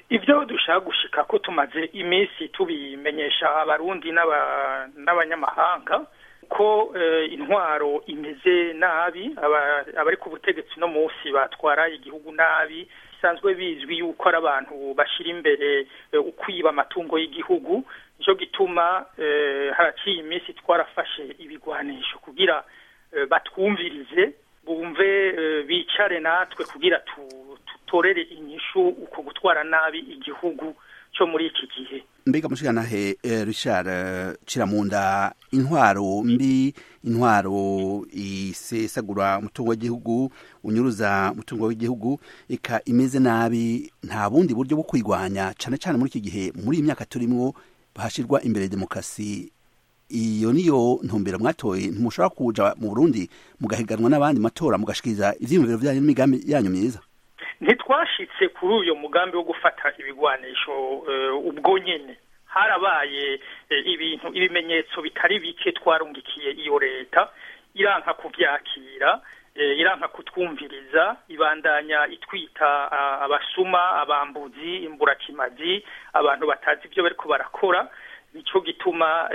ibyo dushaka gushika ko tumaze iminsi tubimenyesha abarundi n'abanyamahanga ko intwaro imeze nabi abari ku butegetsi no munsi batwara igihugu nabi bisanzwe bizwi yuko ari abantu bashyira imbere ukwiba amatungo y'igihugu nicyo gituma haraciye iminsi twarafashe ibigwanisho kugira batwumvirize bumve bicare natwe kugira tutorere inyishu uko gutwara nabi igihugu cyo muri iki gihe mbega mushikanahe richard ciramunda intwaro mbi intwaro isesagura umutungo w'igihugu unyuruza umutungo w'igihugu eka imeze nabi nta bundi buryo bwo kwigwanya cane cane muri iki gihe muri iyi myaka turimwo hashirwa imbere demokarasi iyo niyo ntumbero mwatoye ntimushobora kuja mu burundi mugahiganwa n'abandi matora mugashikiriza ivyiyumviro vyanyu n'imigambi yanyu myiza ntitwashitse kuri uyo mugambi wo gufata ibigwanisho ubwo nyene harabaye ibintu ibimenyetso bitari bike twarungikiye iyo leta iranka kuvyakira iranka kutwumviriza ibandanya itwita abasuma abambuzi imburakimazi abantu batazi ibyo bariko barakora nico gituma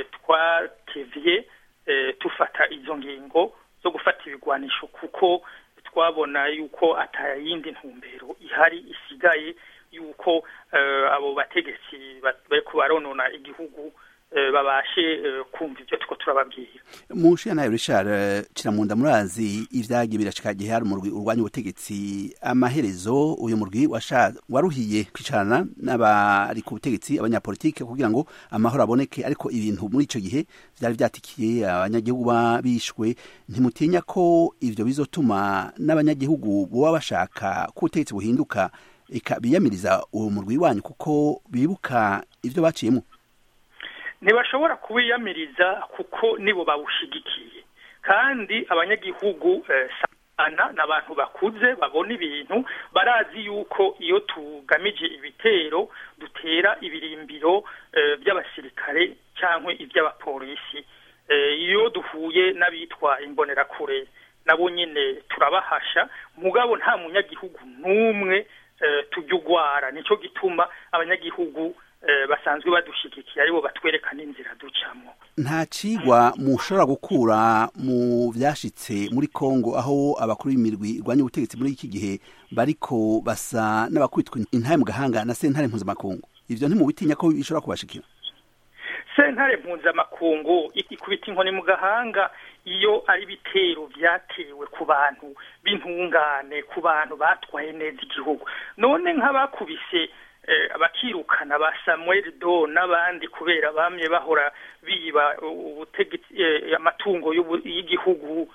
twatevye tufata izo ngingo zo gufata ibigwanisho kuko twabona yuko atayindi ntumbero ihari isigaye yuko abo bategetsi bariko baronona igihugu babashe kumva ibyo tuko turababwira mushiya nayo Richard kiramunda murazi ivyagiye birashika gihe hari umurwi urwanya ubutegetsi amaherezo uyu murwi waruhiye kwicarana n'abari ku butegetsi abanyapolitike kugira ngo amahoro aboneke ariko ibintu muri ico gihe vyari vyatikiye abanyagihugu bishwe ntimutinya ko ivyo bizotuma n'abanyagihugu boba bashaka ko ubutegetsi buhinduka eka biyamiriza uwo murwi wanyu kuko bibuka ivyo baciyemo ntibashobora kuwiyamiriza kuko nibo bawushigikiye kandi abanyagihugu sana ni abantu bakuze babona ibintu barazi yuko iyo tugamije ibitero dutera ibirimbiro by'abasirikare cyangwa iby'abapolisi iyo duhuye n'abitwa imbonerakure nabo nyine turabahasha mugabo nta munyagihugu n'umwe tujya ugwara nicyo gituma abanyagihugu basanzwe badushigikiye aribo batwereka n'inzira ducamo nta cigwa mushobora gukura mu vyashitse muri Kongo aho abakuru b'imirwi irwanya ubutegetsi muri iki gihe bariko basa n'abakubitwa intahe mu gahanga na sentare mpuzamakungu ivyo ntimubitinya ko bishobora kubashikira sentare mpuzamakungu ikubita inkoni mu gahanga iyo ari ibitero vyatewe ku bantu b'intungane ku bantu batwaye neza igihugu none nk'abakubise bakirukana ba Samuel Do n'abandi kubera bamye bahora biba ubutegetsi amatungo y'igihugu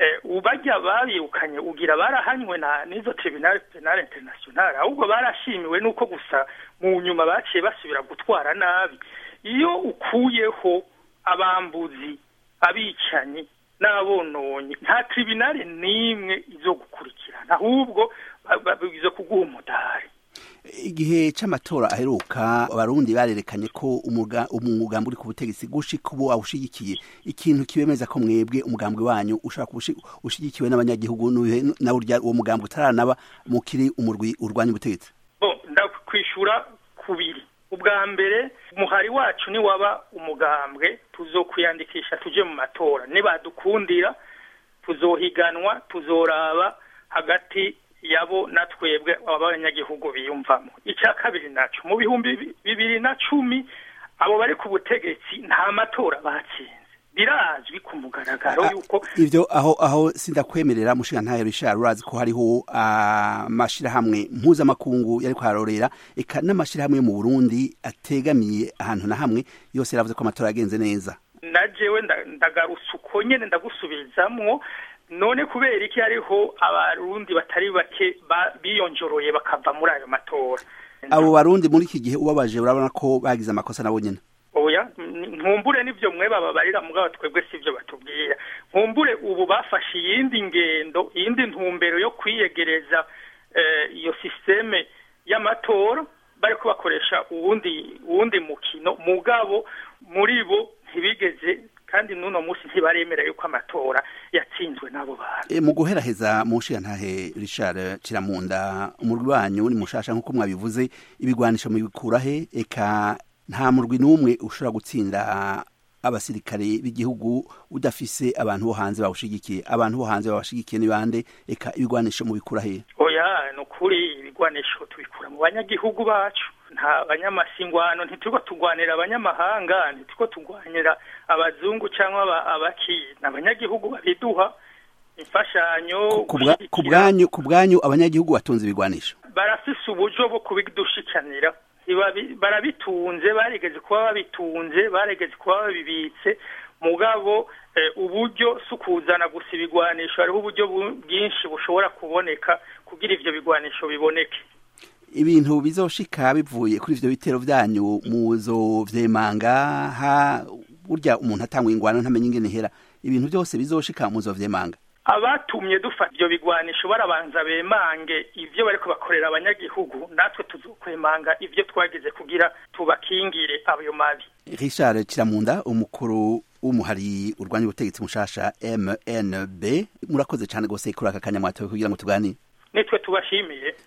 ubajya babirukanye ugira barahanywe na n'izo tribunal penal international ahubwo barashimiwe nuko gusa mu nyuma baciye basubira gutwara nabi iyo ukuyeho abambuzi abicanyi n'abononye nta tribunal n'imwe izo gukurikirana ahubwo izo kuguha umudari igihe c'amatora aheruka abarundi barerekanye ko umugambi uri ku butegetsi gushika ubu awushigikiye ikintu kibemeza ko mwebwe umugambi wanyu ushobora kuba ushigikiwe n'abanyagihugu na urya uwo mugambi utaranaba mukiri umurwi urwanya ubutegetsi ndakwishura kubiri ubwa mbere umuhari wacu niwaba umugambwe tuzokwiyandikisha tuje mu matora nibadukundira tuzohiganwa tuzoraba hagati yabo na twebwe abanyagihugu biyumvamo icya kabiri naco mu bihumbi bibiri na cumi abo bari ku butegetsi nta matora batsinze birazwi ku mugaragaro yuko ivyo aho aho sindakwemerera mushinga ntayo Richard urazi ko hariho amashirahamwe mpuzamakungu yariko ararorera eka n'amashirahamwe yo mu Burundi ategamiye ahantu na hamwe yose yaravuze ko amatora yagenze neza na jewe ndagarutse uko nyene ndagusubizamwo none kubera iki hariho abarundi batari bake biyonjoroye bakava muri ayo matora abo barundi muri iki gihe ubabaje urabona ko bagize amakosa nabo nyene oya nkumbure n'ivyo mwe bababarira mugabo twebwe sivyo batubwira nkumbure ubu bafashe iyindi ngendo iyindi ntumbero yo kwiyegereza iyo systeme y'amatora bariko bakoresha uwundi uwundi mukino mugabo muri bo ntibigeze kandi n'uno munsi ntibaremera yuko amatora yatsinzwe n'abo bantu e, mu guheraheza mu nshiyantahe Richard Kiramunda umurwi wanyu ni mushasha nk'uko mwabivuze ibigwanisho mubikurahe eka nta murwi n'umwe ushobora gutsinda abasirikare b'igihugu udafise abantu bo hanze bawushigikiye abantu bo hanze babashigikiye ni bande eka ibigwanisho mubikurahe oya ni ukuri ibigwanisho tubikura mu banyagihugu bacu nta banyamasingwano ntituko tugwanira abanyamahanga ntituko tugwanira abazungu cyangwa abaki ni abanyagihugu babiduha imfashanyo ku bwanyu ku bwanyu abanyagihugu batunze ibigwanisho barafise uburyo bwo kubidushikanira barabitunze barigeze kuba babitunze barigeze kuba babibitse mugabo uburyo si ukuzana gusa ibigwanisho hariho uburyo bwinshi bushobora kuboneka kugira ivyo bigwanisho biboneke ibintu bizoshika bivuye kuri ivyo bitero vyanyu muzo vyemanga ha burya umuntu atangwa ingwano ntamenye ingene hera ibintu byose bizoshika muzo vyemanga abatumye dufata ibyo bigwanisho barabanza bemange ivyo bariko bakorera abanyagihugu natwe tuzokwemanga ivyo twagize kugira tubakingire ayo mabi Richard Kiramunda umukuru w'umuhari urwanya ubutegetsi mushasha MNB murakoze cyane gose kuri aka kanya mwatowe kugira ngo tuganire nitwe tubashimiye